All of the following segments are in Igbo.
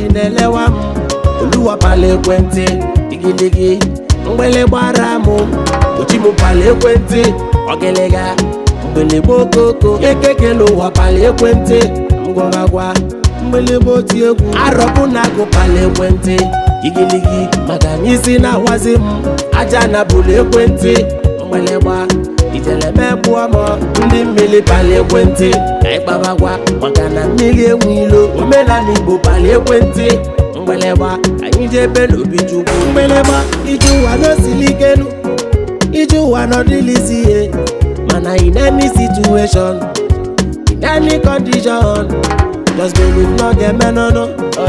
na-elewa m oluwapala ekwentị igiligi mgbele gbara m ochi m pala ekwentị ọgịlịga mgbelebe okoko ekekele ụwa pala ekwentị ngwagagwa mgbelebe oti egwu arọbụ na agụpala ekwentị igiligi maka na isi na-awazi m aja na bụlụ ekwentị mgbịlịgba ijeleme pụọ m ndị mmiri pali ekwentị ka ịkpabagwa maka na mmiri enwe ilo omenala igbo pali ekwentị mgbịlịgba anyị jebe n'obi chukwu mgbịlịgba ije ụwa n'osili ikenu ije ụwa n'ọdịlisi ihe mana in any situation in any condition just believe no ga-emenụnụ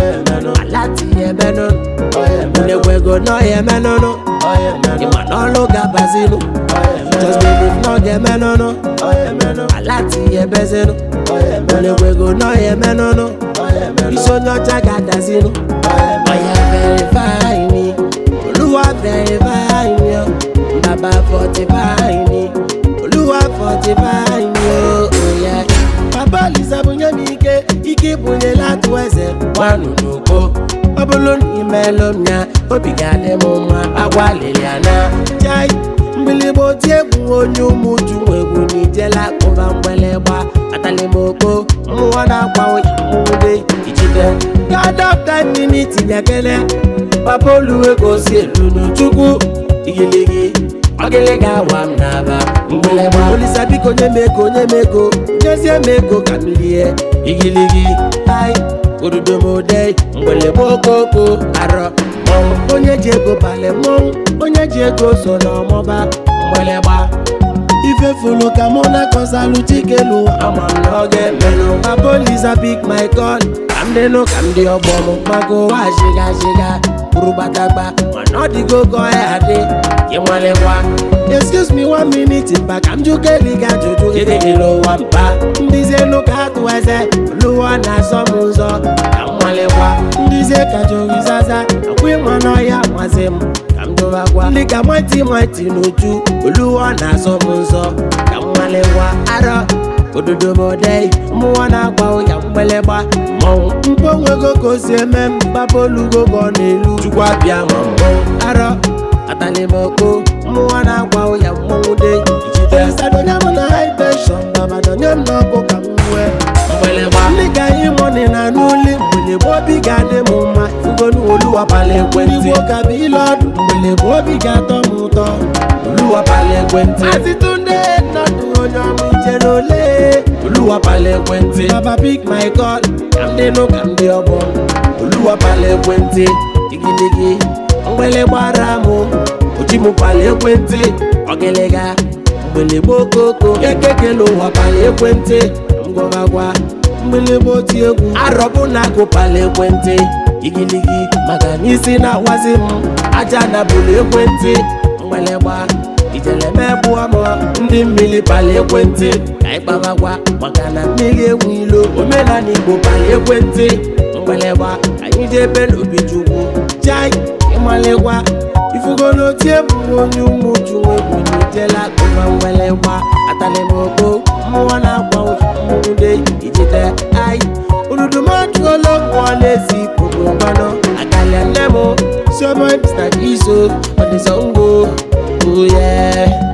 alati emenụnụ unekwego no emenụnụ ịma na ọlụ ga-abazinụ just believe no ga-emenụnụ alati ebezinụ unekwego no emenụnụ isi onye ọcha ga-adazinụ oya verify me olúwa verify me o baba fortify me olúwa fortify me o oya baba lisa bunye m ike ike ibunye latụ eze gwanụ n'ugbo ọ bụrụ na imelụ m ya obi ga-adị m mma agwa liliana jai mgbịlịgba oti egwu onye ụmụ uju nwe egwu n'ijela kpụba mgbịlịgba atalimoko mmụọ na-agba ụya mmụde ijide god of time minute nyekele papa oluwe ka o si elu n'chukwu igiligi ọgịlịga awa m n'aba mgbịlịgba olisa biko nye m ego nye m ego nyezie m ego ka m lie igiligi ai odudomode mgbịlịgba okoko arọ mmọnwụ onye ji ego balị mmọnwụ onye ji ego so n'ọmụba mgbịlịgba ife fulu ka mụ na kọsalụ chikelu ama m na ọ ga-emenụ papa olisa big my god ka m dịnụ ka m dị ọgbọ m maka ụwa shiga shiga kwuru gbadagba mana ọ dịgo ka ọ ya adị ịnwalekwa excuse me one minute mba ka m jụkeli ga ajụjụ edegela ụwa mba ndịzi elu ka atụ eze lụwa na-asọ m ụzọ ka m nwalekwa ndịzi ka jorizaza akwa ịma n'ọhịa masị m ka m dụbakwa ndị ka nwati nwati n'uju oluwa na-asọ m ụzọ ka m nwalekwa arọ ododomodei mmụọ na-agba ụya mgbịlịgba mmọnwụ mkponwego ka o si eme m babolugo ka ọ na-elu chukwu abịa ma mmọnwụ arọ atalimoko mmụọ na-agba ụya mmọnwụ de ijide sadonye m na high tension babadonye m n'ọkụ ka m nwee mgbịlịgba ndị ka anyị mọni na n'uli mgbịlịgba obi ga-adị m mma fugonu oluwapala ekwentị igbo ka bụ ile ọdụ mgbịlịgba obi ga-atọ m ụtọ oluwapala ekwentị azịtụnde nọdụ onye ọma ije n'ole oluwapala ekwentị baba pick my call ka m dịnụ ka m dị ọgbọ oluwapala ekwentị igiligi mgbịlịgbara m ojimụpala ekwentị ọgịlịga mgbịlịgba okoko ekekele ụwa pala ekwentị ngwagagwa mgbịlịgba oti egwu arọbụ na agụpala ekwentị igiligi maka na isi na-awazi m aja na bụlụ ekwentị mgbịlịgba ijeleme bụọ m ndị mmiri pala ekwentị ka ịkpabagwa maka na mmiri enwe ilo omenala igbo pala ekwentị mgbịlịgba anyị jebe n'obi chukwu jai ịmalịgwa ifugolo tie bụ onye ụmụ juwe bụ n'ijela kụma mgbịlịgba atalimoko mmụọ na-agba mmụde ijide ai ududumajuolo mmụọ na-esi pụrụ mmanụ akalia nne m sioma mr iso ọdịsọ ngo oh yeah